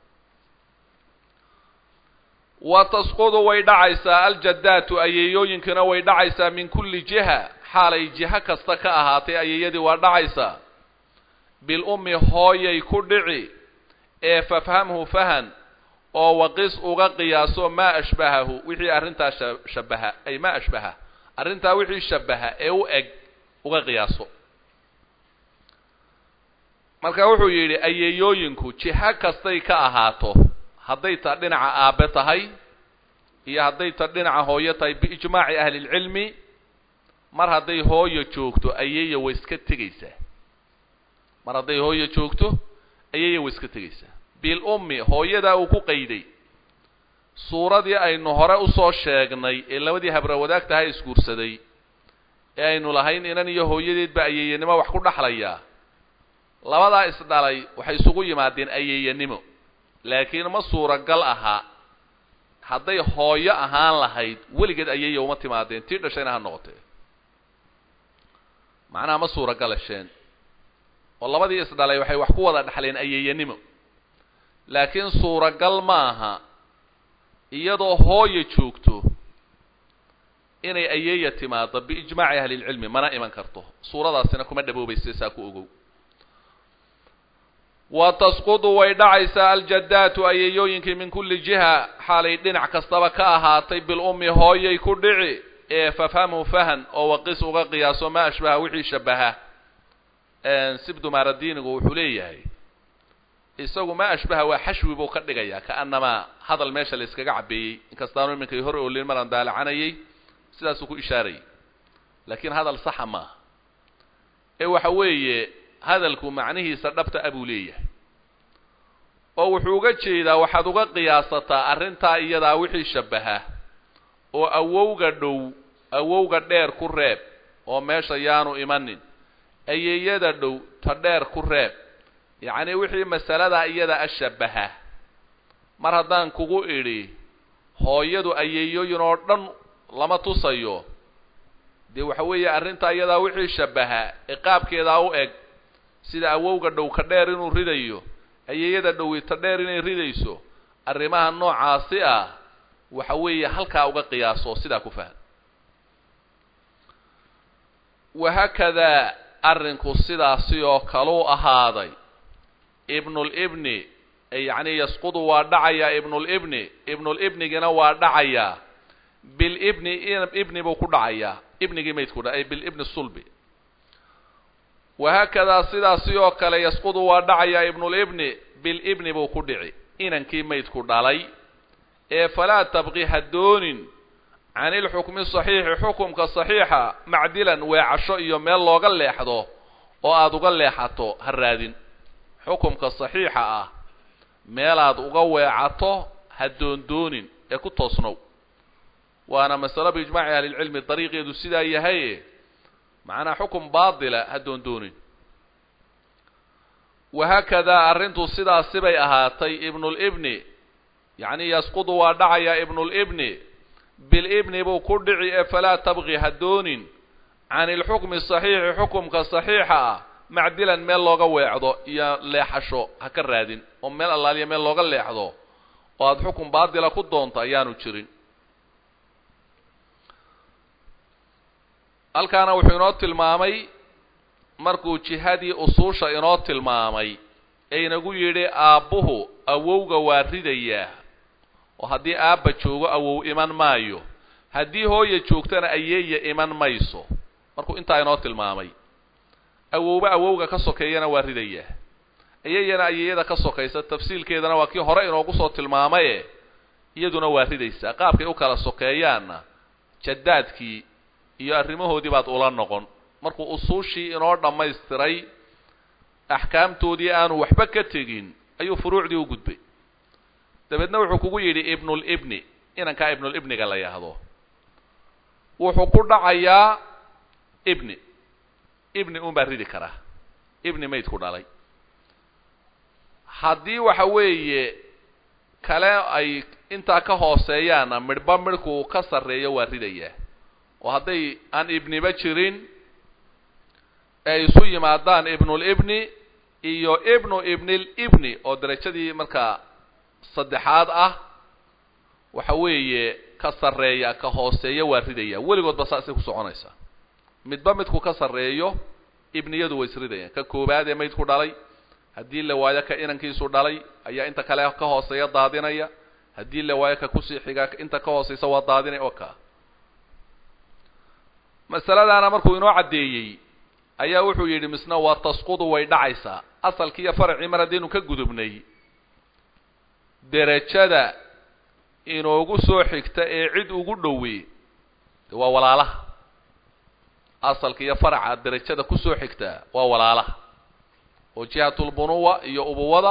Speaker 1: wa tasqudu way dhacaysaa aljaddaatu ayeeyooyinkana way dhacaysaa min kulli jiha xaalay jiho kasta ka ahaatay ayeeyadii waa dhacaysaa bilummi hooyay ku dhici ee fafhamhu fahan oo waqis uga qiyaaso maa ashbahahu wixii arrintaa shabaha ay maa ashbaha arrintaa wixii shabaha ee u eg uga qiyaaso marka wuxuu yidhi ayeeyooyinku jiho kastay ka ahaato hadday ta dhinaca aabe tahay iyo hadday ta dhinaca hooyo tahay biijmaaci ahlilcilmi mar hadday hooyo joogto ayeeya way iska tegaysaa mar hadday hooyo joogto ayeeya way iska tegaysaa bilummi hooyadaa uu ku qayday suuradii aynu hore usoo sheegnay ee labadii habra wadaagtaha isguursaday ee aynu lahayn inan iyo hooyadeedba ayeeyanimo wax ku dhaxlayaa labadaa isdhalay waxay isugu yimaadeen ayeeyanimo laakiin ma suuragal aha hadday hooyo ahaan lahayd weligeed ayeeya uma timaadeen tii dhashayna ha noqotee macnaha ma suuragalasheen oo labadii isdhalay waxay wax ku wada dhaxleen ayeeyanimo laakiin suuragal ma aha iyadoo hooyo joogto inay ayeeya timaado biijmaaci ahlilcilmi mana iman karto suuradaasina kuma dhaboobaysa saa ku ogow wa tasqudu way dhacaysaa aljaddaatu ayeeyooyinkii min kulli jiha xaalay dhinac kastaba ka ahaatay bilummi hooyay ku dhici ee fafhamhu fahan oo waqis uga qiyaaso maa ashbaha wixii shabaha sibdumaaradiinigu wuxuu leeyahay isagu maa ashbaha waa xashwi buu ka dhigayaa kaanamaa hadal meesha la iskaga cabeeyey inkastaanu iminkay hor oolin maraan daalacanayay sidaasuu ku ishaarayay laakiin hadal saxa maaha ee waxa weeye hadalku macnihiisa dhabta a buu leeyahay oo wuxuu uga jeedaa waxaad uga qiyaasataa arrintaa iyadaa wixii shabaha oo awowga dhow awowga dheer ku reeb oo meesha yaanu imanin ayeeyada dhow ta dheer ku reeb yacni wixii masaladaa iyada a shabaha mar haddaan kugu idhi hooyadu ayeeyooyin oo dhan lama tusayo dee waxa weeye arrintaa iyadaa wixii shabaha ee qaabkeedaa u eg sida awowga dhow ka dheer inuu ridayo ayeeyada dhowi ta dheer inay ridayso arrimaha noocaasi ah waxa weeye halkaa uga qiyaaso sidaa ku faham wahaakadaa arrinku sidaasi oo kaluu ahaaday ibnulibni yacni yasqudu waa dhacayaa ibnulibni ibnulibnigina waa dhacayaa bilibni ibni buu ku dhacayaa ibnigii maydku dha bilibni sulbi wahaakadaa sidaasi oo kale yasqudu waa dhacayaa ibnulibni bilibni buu ku dhici inankii maydku dhalay ee falaa tabqi ha doonin can ilxukmi saxiixi xukumka saxiixa macdilan weecasho iyo meel looga leexdo oo aada uga leexato ha raadin xukumka saxiixa ah meelaad uga weecato ha doondoonin ee ku toosnow waana masalo biijmaaci ahlilcilmi dariiqeedu sidaa yahaye macnaa xukum baatila ha doondoonin wahaakadaa arrintu sidaasi bay ahaatay ibnulibni yacni yasqudu waa dhacayaa ibnulibni bilibni buu ku dhici ee falaa tabqi ha doonin can ilxukmi saxiixi xukumka saxiixa ah macdilan meel looga weecdo iyo leexasho ha ka raadin oo meel allaaliya meel looga leexdo oo aada xukun baadila ku doonto ayaanu jirin halkaana wuxuu inoo tilmaamay markuu jihadii usuusha inoo tilmaamay ee inagu yidhi aabbuhu awowga waa ridayaa oo haddii aabba joogo awow iman maayo haddii hooya joogtana ayeeya iman mayso markuu intaa inoo tilmaamay awowba awowga ka sokeeyana waa ridayaa ayeeyana ayeeyada ka sokaysa tafsiilkeedana waa kii hore inoogu soo tilmaamaye iyaduna waa ridaysaa qaabkay u kala sokeeyaanna jadaadkii iyo arrimahoodii baad ula noqon markuu usuushii inoo dhammaystiray axkaamtoodii aanu waxba ka tegin ayuu furuucdii u gudbay dabeedna wuxuu kugu yidhi ibnulibni inankaa ibnulibniga la yahdo wuxuu ku dhacayaa ibni ibni un baa ridi karaa ibni maydku dhalay haddii waxa weeye kale ay intaa ka hooseeyaanna midhba midhku ka sarreeyo waa ridayaa oo hadday aan ibniba jirin ay isu yimaadaan ibnulibni iyo ibnu ibnilibni oo derajadii markaa saddexaad ah waxa weeye ka sarreeya ka hooseeya waa ridaya weligoodba saasay ku soconaysaa midba midku ka sarreeyo ibniyadu way isridayaan ka koobaad ee maydku dhalay haddii la waayo ka inankiisu dhalay ayaa inta kale ka hooseeya daadinaya haddii la waayo ka kusii xigaa inta ka hooseysa waa daadinaya oo kaa masaladaana markuu inoo caddeeyey ayaa wuxuu yidhi misna waa tasqudu way dhacaysaa asalkii iyo faracii mar haddaynu ka gudubnay derajada inoogu soo xigta ee cid ugu dhowey de waa walaalaha asalka iyo faraca derajada kusoo xigta waa walaalaha oo jihatulbunuwa iyo ubuwada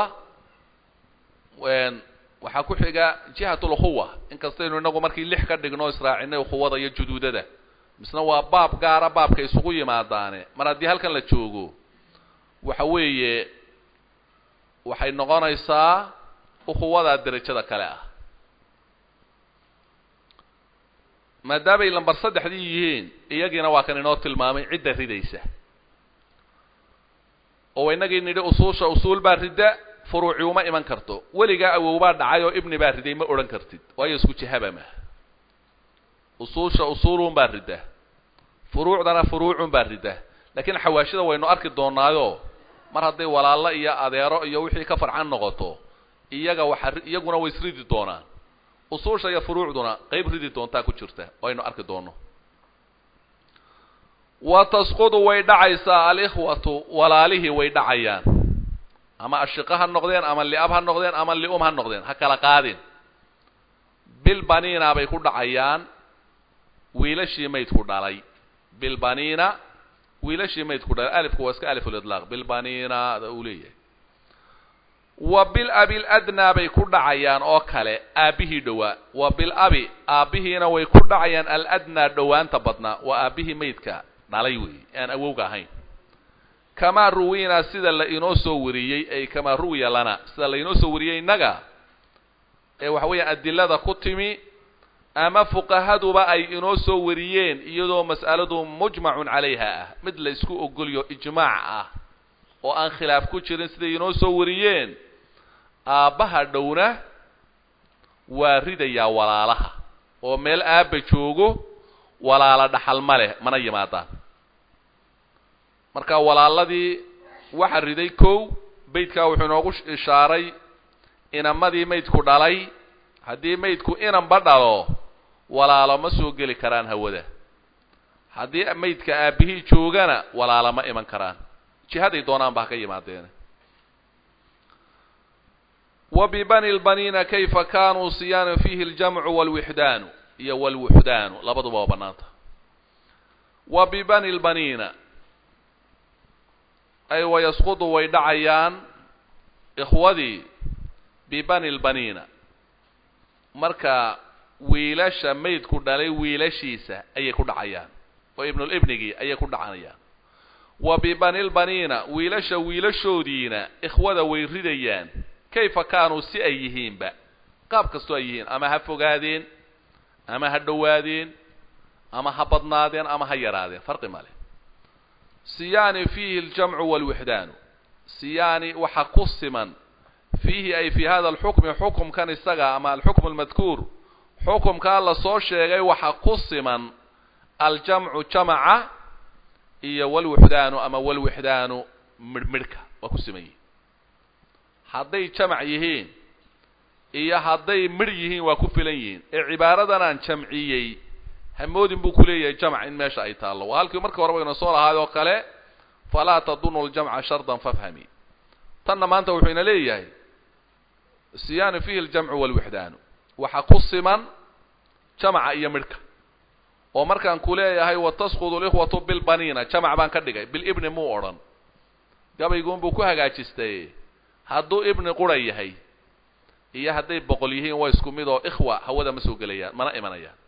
Speaker 1: waxaa ku xiga jihatulukhuwa inkastaynu inagu markii lix ka dhigno israacinay ukhuwada iyo juduudada misna waa baab gaara baabka isugu yimaadaane mar haddii halkan la joogo waxa weeye waxay noqonaysaa ukhuwadaa derajada kale ah maadaamay lambar saddexdii yihiin iyagiina waa kan inoo tilmaamay cidda ridaysa oo inagii nidhi usuusha usuul baa ridda furuuci uma iman karto weligaa awow baa dhacay oo ibni baa riday ma odhan kartid waayo isku jihaba ma usuusha usuulun baa ridda furuucdana furuucun baa ridda laakiin xawaashida waynu arki doonaayo mar hadday walaalo iyo adeero iyo wixii ka farcan noqoto iyaga waxa iyaguna way isridi doonaan usuusha iyo furuucduna qayb ridi doontaa ku jirta waynu arki doono wa tasqudu way dhacaysaa alikhwatu walaalihii way dhacayaan ama ashiqa ha noqdeen ama liab ha noqdeen ama lium ha noqdeen ha kala qaadin bilbaniina bay ku dhacayaan wiilashii maydku dhalay bilbaniina wiilashii maydku dhalay alifku waa iska alifulidlaaq bilbaniina da uu leeyahay wa bil abi ladnaa bay ku dhacayaan oo kale aabbihii dhowaa wa bil abi aabbihiina way ku dhacayaan aladnaa dhowaanta badnaa waa aabbihii maydka dhalay weeye aan awowga ahayn kamaa ruwiinaa sida la inoo soo wariyey ay kamaa ruwiya lana sida la inoo soo wariyey innaga ee waxa weeyaan adilada ku timi ama fuqahaduba ay inoo soo wariyeen iyadoo mas'aladu mujmacun calayha ah mid la isku ogolyo ijmaac ah oo aan khilaaf ku jirin siday inoo soo wariyeen aabbaha dhowna waa ridayaa walaalaha oo meel aabba joogo walaala dhaxal ma leh mana yimaadaan marka walaaladii waxa riday kow beydkaa wuxuu inoogu ishaaray inamadii maydku dhalay haddii maydku inanba dhalo walaalo ma soo geli karaan hawada haddii maydka aabbihii joogana walaalo ma iman karaan jihaday doonaan ba ha ka yimaadeen wa bibani lbaniina kayfa kanuu siyaana fiihi aljamcu walwixdaanu iyo walwuxdaanu labaduba waa banaanta wa bibani lbaniina ay wayasqudu way dhacayaan ikhwadii bibani lbaniina marka wiilasha maydku dhalay wiilashiisa ayay ku dhacayaan oo ibnulibnigii ayay ku dhacanayaan wa bibani lbaniina wiilasha wiilashoodiina ikhwada way ridayaan kayfa kaanuu si ay yihiinba qaab kastoo ay yihiin ama ha fogaadeen ama ha dhowaadeen ama ha badnaadeen ama ha yaraadeen farqi male siyaani fiihi aljamcu waalwixdaanu siyaani waxa ku siman fiihi ay fii hada alxukmi xukumkan isaga ama alxukmu almadkuur xukumkaa lasoo sheegay waxa ku siman aljamcu jamaca iyo walwixdaanu ama walwixdaanu midhmidhka waa ku siman yihiin hadday jamac yihiin iyo hadday midh yihiin waa ku filan yihiin ee cibaaradan aan jamciyey hamoodin buu kuleeyahay jamc in meesha ay taallo waa halkii markii hore bayna soo lahaay oo kale falaa tadunu ljamca shardan fafhami tanna maanta wuxuu ina leeyahay siyaanu fiihi aljamcu walwixdaanu waxa ku siman jamaca iyo midhka oo markaan ku leeyahay watasqudu likhwatu bilbaniina jamac baan ka dhigay bilibni muu odhan gabayguunbuu ku hagaajistay hadduu ibni qura yahay iyo hadday boqol yihiin waa isku mid oo ikhwa hawada ma soo gelayaan mana imanayaan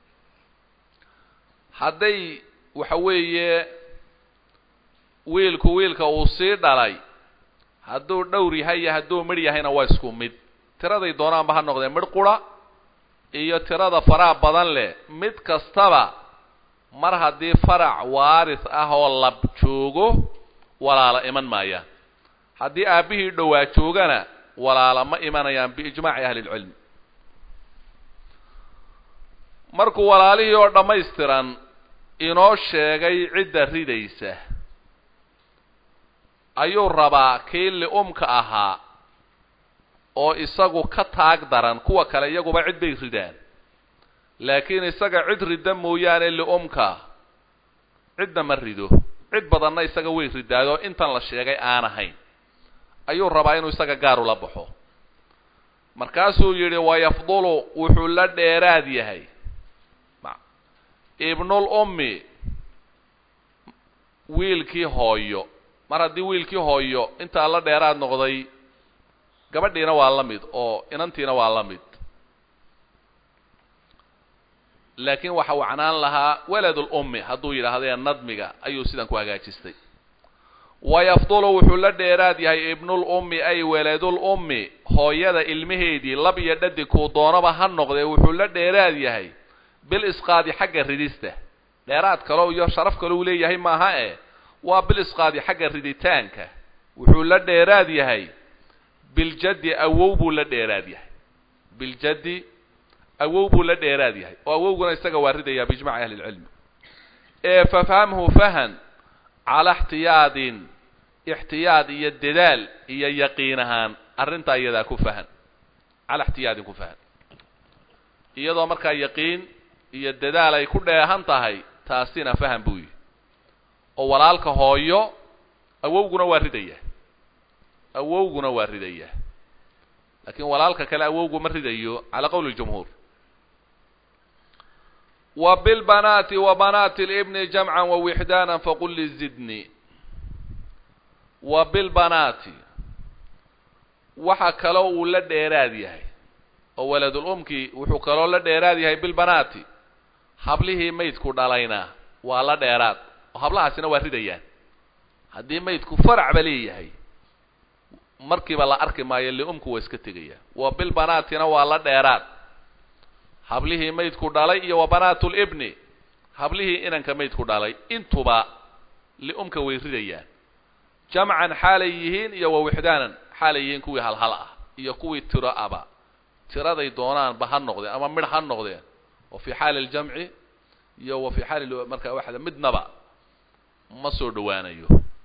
Speaker 1: hadday waxa weeye wiilku wiilka uu sii dhalay hadduu dhowr yahay iyo hadduu midh yahayna waa isku mid tiraday doonaanba ha noqdeen midh qura iyo tirada faraha badan leh mid kastaba mar haddii farac waaris ah oo lab joogo walaala iman maayaan haddii aabbihii dhowaa joogana walaala ma imanayaan biijmaaci ahli lcilm markuu walaalihii oo dhammaystiran inoo sheegay cidda ridaysa ayuu rabaa kii li-umka ahaa oo isagu ka taag daran kuwa kale iyaguba cid bay ridaan laakiin isaga cid ridda mooyaane li-umka cidna ma rido cid badanna isaga way ridaadoo intan la sheegay aan ahayn ayuu rabaa inuu isaga gaar ula baxo markaasuu yidhi wayafdulu wuxuu la dheeraad yahay ibnul ummi wiilkii hooyo mar haddii wiilkii hooyo intaa la dheeraad noqday gabadhiina waa la mid oo inantiina waa la mid laakiin waxa wacnaan lahaa waladul ummi hadduu yidhaahdee nadmiga ayuu sidan ku hagaajistay wayafdulu wuxuu la dheeraad yahay ibnul ummi ay waladul ummi hooyada ilmaheedii lab iyo dhadig kuu doonaba ha noqdee wuxuu la dheeraad yahay bil isqaadi xagga ridista dheeraad kaleo iyo sharaf kale uu leeyahay maaha e waa bil isqaadi xagga riditaanka wuxuu la dheeraad yahay biljaddi awow buu la dheeraad yahay biljaddi awow buu la dheeraad yahay oo awowguna isaga waa ridayaa biijmaci ahli lcilmi ee fafhamhu fahan calaa ixtiyaadin ixtiyaad iyo dadaal iyo yaqiin ahaan arrintaa iyadaa ku fahan calaa ixtiyaadin ku fahan iyadoo markaa yaqiin iyo dadaal ay ku dheehan tahay taasina faham buu yihi oo walaalka hooyo awowguna waa ridaya awowguna waa ridaya laakiin walaalka kale awowgu ma ridayo calaa qowli ljumhuur wa bilbanaati wa banaati libni jamcan wawixdaana faqul li zidni wa bilbanaati waxa kaloo uu la dheeraad yahay oo waladul umki wuxuu kaloo la dheeraad yahay bilbanaati hablihii maydku dhalayna waa la dheeraad oo hablahaasina waa ridayaan haddii maydku faracba leeyahay markiiba la arki maayo liumku waa iska tegayaan wa bilbanaatina waa la dheeraad hablihii maydku dhalay iyo wa banaatulibni hablihii inanka maydku dhalay intuba liumka way ridayaan jamcan xaalay yihiin iyo wa wixdaanan xaalay yihiin kuwii halhal ah iyo kuwii tiro aba tiraday doonaanba ha noqdeen ama midh ha noqdeen wa fii xaali aljamci iyo wa fii xaali markaa waxda midnaba ma soo dhowaanayo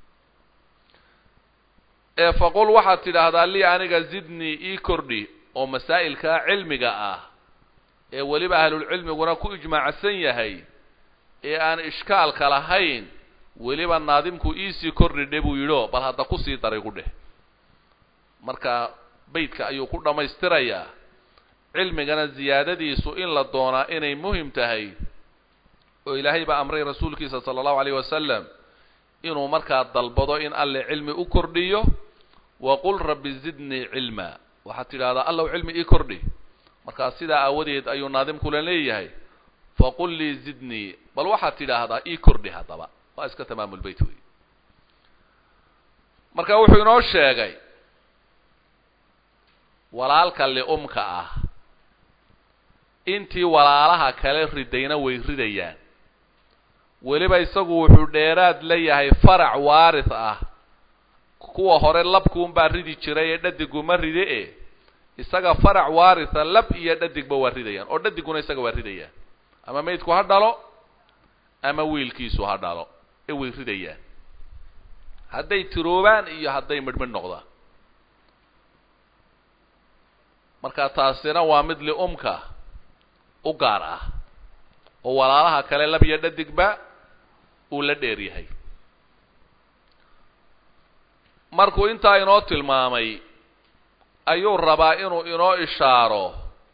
Speaker 1: ee faqul waxaad tidhaahdaa lii aniga zidnii ii kordhi oo masaa'ilkaa cilmiga ah ee weliba ahlulcilmiguna ku ijmaacsan yahay ee aan ishkaalka lahayn weliba naadimku iisii kordhi dhe buu yidhio bal hadda kusii daray ku dheh marka beydka ayuu ku dhammaystirayaa cilmigana ziyaadadiisu in la doonaa inay muhim tahay oo ilaahay baa amray rasuulkiisa sala allahu alayh wasalam inuu markaa dalbado in alle cilmi u kordhiyo waqul rabbi zidnii cilma waxaad tidhahdaa allow cilmi ii kordhi markaa sidaa aawadeed ayuu naadimkula leeyahay faqul lii zidnii bal waxaad tidhaahdaa ii kordhi haddaba waa iska tamaamulbeyt wey marka wuxuu inoo sheegay walaalka liumka ah intii walaalaha kale ridayna way ridayaan weliba isagu wuxuu dheeraad la yahay farac waaris ah kuwa hore labkuunbaa ridi jiray ee dhadiguma ride e isaga farac waarisa lab iyo dhadigba waa ridayaan oo dhadiguna isaga waa ridayaan ama maydku ha dhalo ama wiilkiisu ha dhalo ee way ridayaan hadday tiroobaan iyo hadday midhmidh noqdaan marka taasina waa mid liumka u gaar ah oo walaalaha kale lab iyo dhadigba uu la dheer yahay markuu intaa inoo tilmaamay ayuu rabaa inuu inoo ishaaro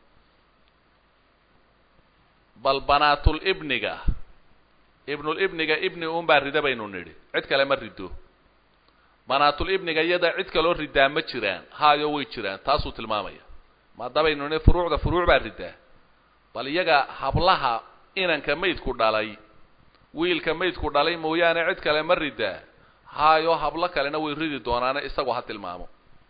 Speaker 1: bal banaatul ibniga ibnul ibniga ibni unbaa rida baynu nidhi cid kale ma rido banaatul ibniga iyada cid kaloo ridaa ma jiraan haayo way jiraan taasuu tilmaamaya maadabaynu nidhi furuucda furuuc baa ridaa bal iyaga hablaha inanka maydku dhalay wiilka maydku dhalay mooyaane cid kale ma ridaa haayo hablo kalena way ridi doonaane isagu ha tilmaamo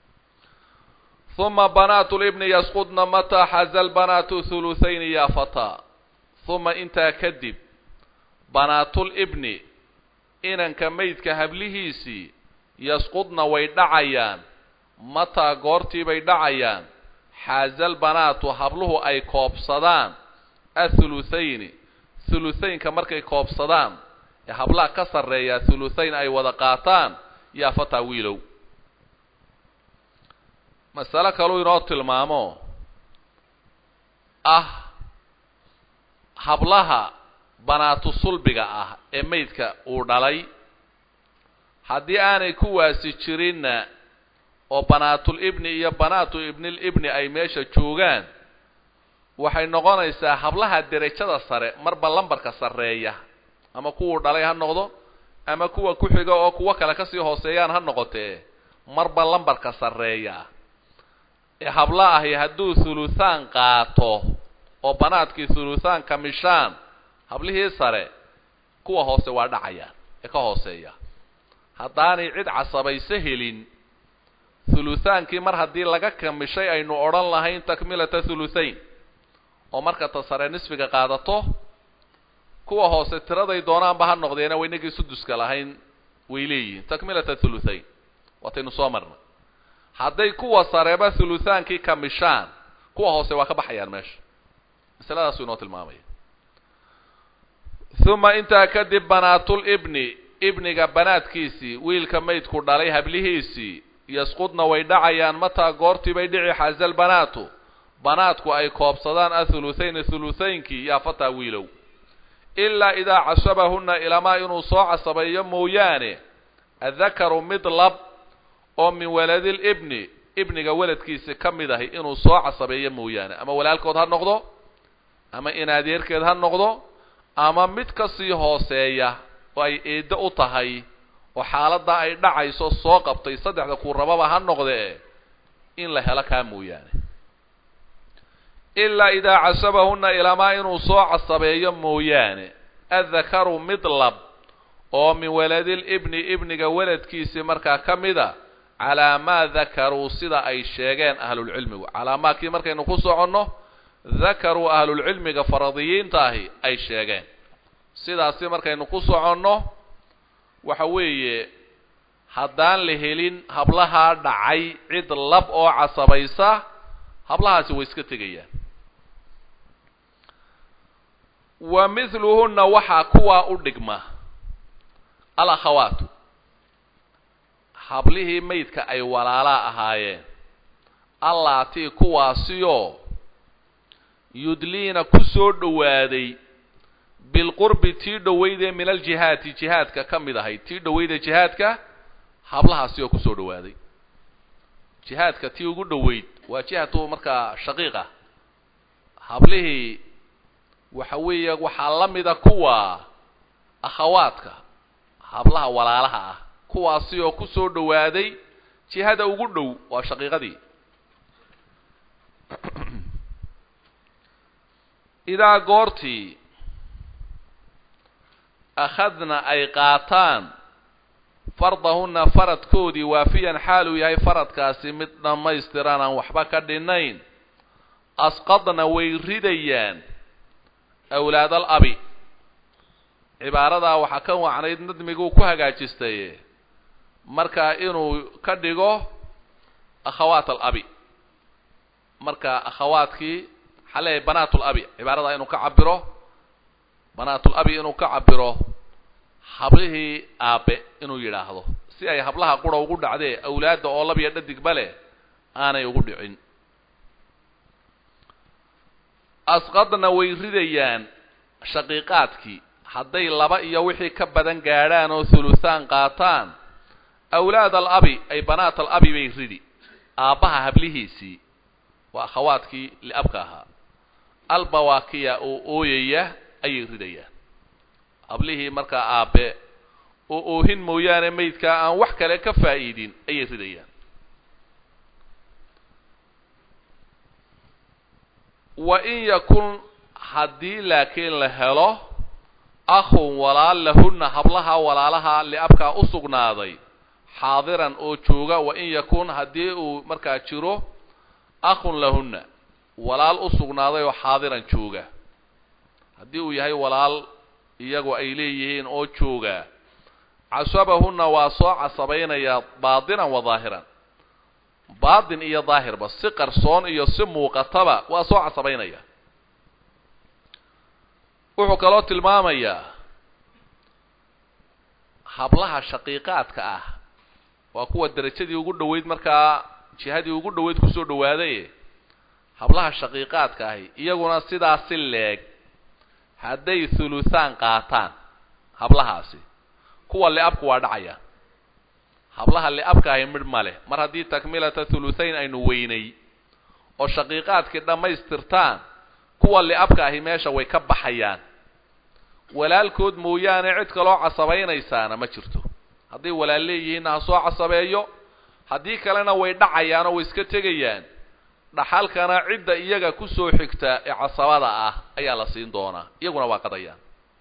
Speaker 1: uma banaatu libni yasqudna mataa xaza lbanaatu thuluthayni ya fataa uma intaa kadib banaatul ibni inanka maydka hablihiisii yasqudna way dhacayaan mataa goortii bay dhacayaan xaazal banaatu habluhu ay koobsadaan athuluthayni thuluthaynka markay koobsadaan ee hablaha ka sarreeya thuluthayn ay wada qaataan yaa fataa wiilow masale kaluu inoo tilmaamo ah hablaha banaatu sulbiga ah ee maydka uu dhalay haddii aanay kuwaasi jirinna oo banaatul ibni iyo banaatu ibnil ibni ay meesha joogaan waxay noqonaysaa hablaha derajada sare marba lambarka sarreeya ama kuwuu dhalay ha noqdo ama kuwa ku xiga oo kuwo kale kasii hooseeyaan ha noqotee marba lambarka sarreeya ee habla ahi hadduu thuluthaan qaato oo banaadkii thuluthaan kamishaan hablihii sare kuwa hoose waa dhacayaan ee ka hooseeya haddaanay cid casabayso helin thuluthaankii mar haddii laga kamishay aynu odhan lahayn takmilata thuluthayn oo marka ta sare nisfiga qaadato kuwa hoose tiraday doonaanba ha noqdeena waynagii suduska lahayn way leeyihiin takmilata thuluthayn waataynu soo marnay hadday kuwa sareba thuluthaankii kamishaan kuwa hoose waa ka baxayaan meesha masaladaasuu inoo tilmaamaya uma intaa kadib banaatul ibni ibniga banaadkiisii wiilka maydku dhalay hablihiisii yasqudna way dhacayaan mataa goortii bay dhici xaazal banaatu banaadku ay koobsadaan athuluthayni thuluthaynkii yaa fataa wiilow ilaa idaa casabahunna ilamaa inuu soo casabeeyo mooyaane adakaru mid lab oo min waladil ibni ibniga weladkiisi ka mid ahi inuu soo casabeeyo mooyaane ama walaalkood ha noqdo ama inaadeerkeed ha noqdo ama mid kasii hooseeya oo ay eeddo u tahay oo xaaladdaa ay dhacayso soo qabtay saddexda kuu rababa ha noqdee in la helo kaa mooyaane ilaa idaa casabahunna ilamaa inuu soo casabeeyo mooyaane addakaru mid lab oo min waladil ibni ibniga weladkiisii markaa ka mida calaa maa dakaruu sida ay sheegeen ahlulcilmigu calaa maakii markaynu ku soconno dakaruu ahlulcilmiga faradiyiinta ahi ay sheegeen sidaasi markaynu ku soconno waxa weeye haddaan la helin hablahaa dhacay cid lab oo casabaysa hablahaasi way iska tegayaan wa mithluhunna waxaa kuwaa u dhigma alakhawaatu hablihii maydka ay walaalaa ahaayeen allaatii kuwaasiyoo yudliina ku soo dhowaaday bilqurbi tii dhoweydee min aljihaati jihaadka ka mid ahayd tii dhoweydee jihaadka hablahaasi oo kusoo dhowaaday jihaadka tii ugu dhoweyd waa jihatu markaa shaqiiqa hablihii waxa weeye waxaa la mida kuwa akhawaadka hablaha walaalaha ah kuwaasi oo kusoo dhowaaday jihada ugu dhow waa shaqiiqadii idaa goortii akhadna ay qaataan fardahunna faradkoodii waafiyan xaal uu yahay faradkaasi mid dhammaystiran aan waxba ka dhinayn asqadna way ridayaan awlaad al abi cibaaradaa waxaa ka wacnayd nadmiguu ku hagaajistay marka inuu ka dhigo akhawaat alabi marka akhawaadkii maxaa leeyahay banaat labi cibaaradaa inuu ka cabiro banaat labi inuu ka cabiro hablihii aabe inuu yidhaahdo si ay hablaha qura ugu dhacdee awlaadda oo labiyo dhadigba leh aanay ugu dhicin asqadna way ridayaan shaqiiqaadkii hadday laba iyo wixii ka badan gaadhaan oo thuluthaan qaataan awlaad al abi ay banaat al abi bay ridi aabbaha hablihiisii waa akhawaadkii liabka ahaa albawaakiya oo ooyaya ayay ridayaan hablihii markaa aabe oo oohin mooyaane maydkaa aan wax kale ka faa'iidin ayay ridayaan wa in yakun haddii laakiin la helo akhun walaal lahunna hablaha walaalaha liabkaa u sugnaaday xaadiran oo jooga wa in yakun haddii uu markaa jiro akhun lahunna walaal u sugnaaday oo xaadiran jooga haddii uu yahay walaal iyagu ay leeyihiin oo jooga casabahunna waa soo casabaynayaa baatinan wa daahiran baatin iyo daahirba si qarsoon iyo si muuqataba waa soo casabaynaya wuxuu kaloo tilmaamayaa hablaha shaqiiqaadka ah waa kuwa derajadii ugu dhoweyd markaa jihadii ugu dhoweyd kusoo dhawaaday hablaha shaqiiqaadka ahi iyaguna sidaasi leeg hadday thuluthaan qaataan hablahaasi kuwa liabku waa dhacaya hablaha liabka ahi midh ma leh mar haddii takmilata thuluthayn aynu weynay oo shaqiiqaadkii dhammaystirtaan kuwa liabka ahi meesha way ka baxayaan walaalkood mooyaane cid kaloo casabaynaysaana ma jirto hadday walaal leeyihiinna ha soo casabeeyo haddii kalena way dhacayaanoo way iska tegayaan dhaxalkana cidda iyaga kusoo xigta ee casabada ah ayaa la siin doonaa iyaguna waa qadayaan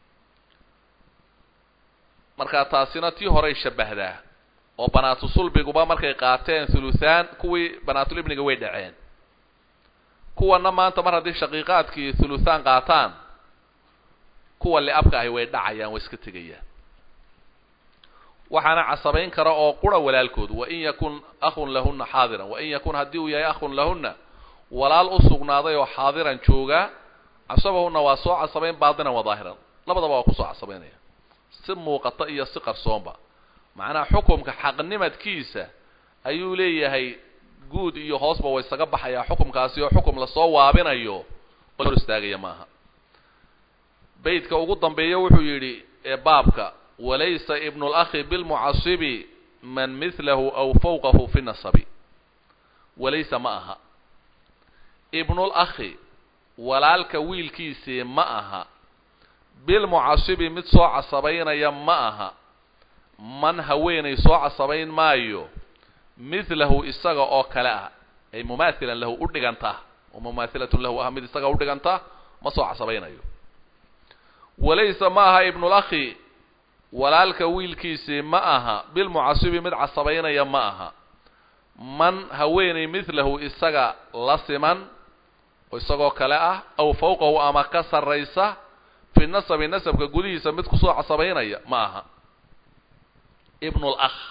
Speaker 1: marka taasina tii horay shabahdaa oo banaatu sulbiguba markay qaateen thuluthaan kuwii banaatulibniga way dhaceen kuwana maanta mar haddii shaqiiqaadkii thuluthaan qaataan kuwa liabka ahi way dhacayaan way iska tegayaan waxaana casabayn kara oo qura walaalkood wain yakun akhun lahunna xaadiran wain yakun haddii uu yahay akhun lahunna walaal u sugnaaday oo xaadiran jooga casabahunna waa soo casabayn baatinan wa daahiran labadaba waa kusoo casabaynaya si muuqata iyo si qarsoonba macnaha xukumka xaqnimadkiisa ayuu leeyahay guud iyo hoosba way isaga baxayaa xukumkaasi oo xukum lasoo waabinayo oo hor istaagaya maaha beydka ugu dambeeya wuxuu yidhi ee baabka walaysa ibnu lakhi bilmucasibi man mithlahu aw fawqahu fi nasabi walaysa ma aha ibnulakhi walaalka wiilkiisii ma aha bilmucasibi mid soo casabaynaya ma aha man haweenay soo casabayn maayo mithlahu isaga oo kale ah ay mumaathilan lahu u dhiganta oo mumaathilatun lahu ah mid isaga u dhiganta ma soo casabaynayo walaysa ma aha ibnulakhi walaalka wiilkiisii ma aha bilmucasibi mid casabaynaya ma aha man haweenay mithlahu isaga la siman oo isagoo kale ah aw fawqahu ama ka sarraysa fi nasabi nasabka gudihiisa mid kusoo casabaynaya ma aha ibnulakh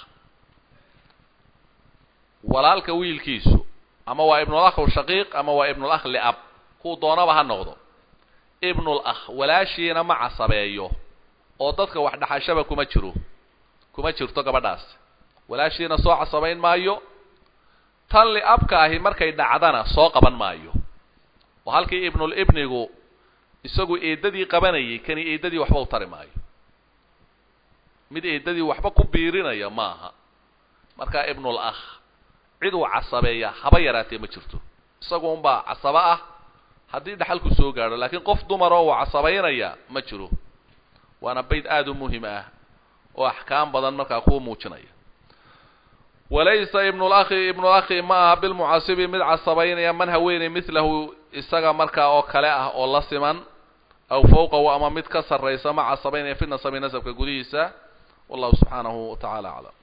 Speaker 1: walaalka wiilkiisu ama waa ibnulakh shaqiiq ama waa ibnulakh liab kuu doonaba ha noqdo ibnulakh walaashiina ma casabeeyo oo dadka wax dhaxashaba kuma jiro kuma jirto gabadhaas walaashiina soo casabayn maayo tan liabka ahi markay dhacdana soo qaban maayo oo halkii ibnulibnigu isagu eedadii qabanayay kani eedadii waxba u tari maayo mid eedadii waxba ku biirinaya ma aha marka ibnulakh cid uu casabeeya haba yaraatee ma jirto isagu unbaa casabo ah haddii dhaxalku soo gaadho laakiin qof dumaroo uu casabaynaya ma jiro waana bayd aada u muhim ah oo axkaam badan markaa kuu muujinaya walaysa ibnulakhi ibnulakhi ma aha bilmucasibi mid casabaynaya man haweenay mithlahu isaga markaa oo kale ah oo la siman aw fawqahu ama mid ka sarraysa ma casabaynaya fi nasabi nasabka gudihiisa wallahu subxaanahu wa tacaala aclam